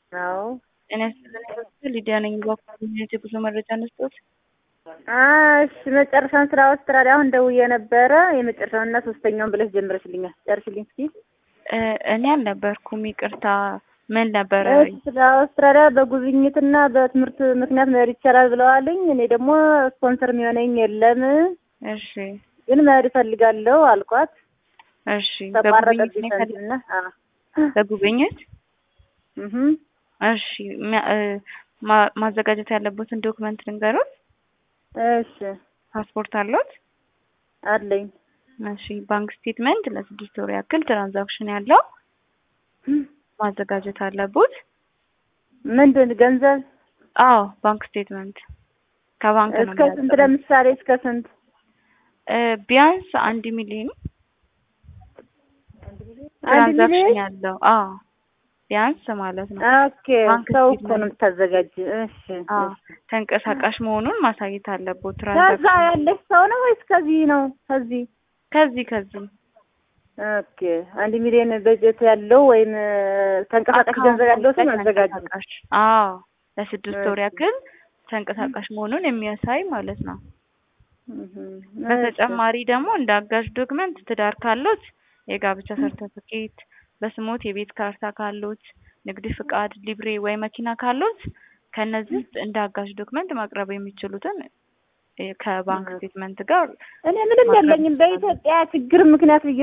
አዎ ጤና ይስጥልኝ ሊዲያ ነኝ። በኮሚኒቲ ብዙ መረጃ ነስቶት እሺ መጨረሻውን ስራ አውስትራሊያ አሁን ደውዬ ነበረ። የመጨረሻውንና ሶስተኛውን ብለሽ ጀምረሽልኛል። ጨርሽልኝ እስኪ። እኔ አልነበርኩም፣ ይቅርታ። ምን ነበረ? ስለ አውስትራሊያ በጉብኝትና በትምህርት ምክንያት መሄድ ይቻላል ብለዋልኝ። እኔ ደግሞ ስፖንሰር የሚሆነኝ የለም፣ እሺ ግን መሄድ እፈልጋለሁ አልኳት። እሺ ተቋረጠብኝ በጉብኝት ሰንትና በጉብኝት እህ እሺ ሚያ- እ ማ- ማዘጋጀት ያለበትን ዶክመንት ልንገሩት። እሺ ፓስፖርት አለዎት? አለኝ። እሺ ባንክ ስቴትመንት ለስድስት ወር ያክል ትራንዛክሽን ያለው ማዘጋጀት አለቦት። ምንድን ገንዘብ አዎ ባንክ ስቴትመንት ከባንክ ነው እስከ ስንት? ለምሳሌ እስከ ስንት? እ ቢያንስ አንድ ሚሊዮን አንድ ትራንዛክሽን ሚሊዮን? ያለው አዎ ቢያንስ ማለት ነው። ኦኬ ባንክ ሰው እኮ ስቴትመንት። ነው የምታዘጋጅ። እሺ አዎ ተንቀሳቃሽ መሆኑን ማሳየት አለቦት። ከዛ ትራንዛክሽን ያለች ሰው ነው ወይስ ከዚህ ነው? ከዚህ ከዚህ ከዚህ ኦኬ አንድ ሚሊዮን በጀት ያለው ወይም ተንቀሳቃሽ ገንዘብ ያለው ሰው ማዘጋጅ ነው። ተንቀሳቃሽ አዎ ለስድስት ወር እሺ። ያክል ተንቀሳቃሽ መሆኑን የሚያሳይ ማለት ነው። እህ በተጨማሪ ደግሞ እንደ አጋዥ ዶክመንት ትዳር ካሎት የጋብቻ ሰርተፊኬት፣ በስሞት የቤት ካርታ ካሎት፣ ንግድ ፍቃድ፣ ሊብሬ ወይ መኪና ካሎት ከነዚህ ውስጥ እንደ አጋዥ ዶክመንት ማቅረብ የሚችሉትን እ ከባንክ እህ ስቴትመንት ጋር እኔ ምንም ማቅረብ የለኝም። ይችላሉ። በኢትዮጵያ ችግር ምክንያት ብዬ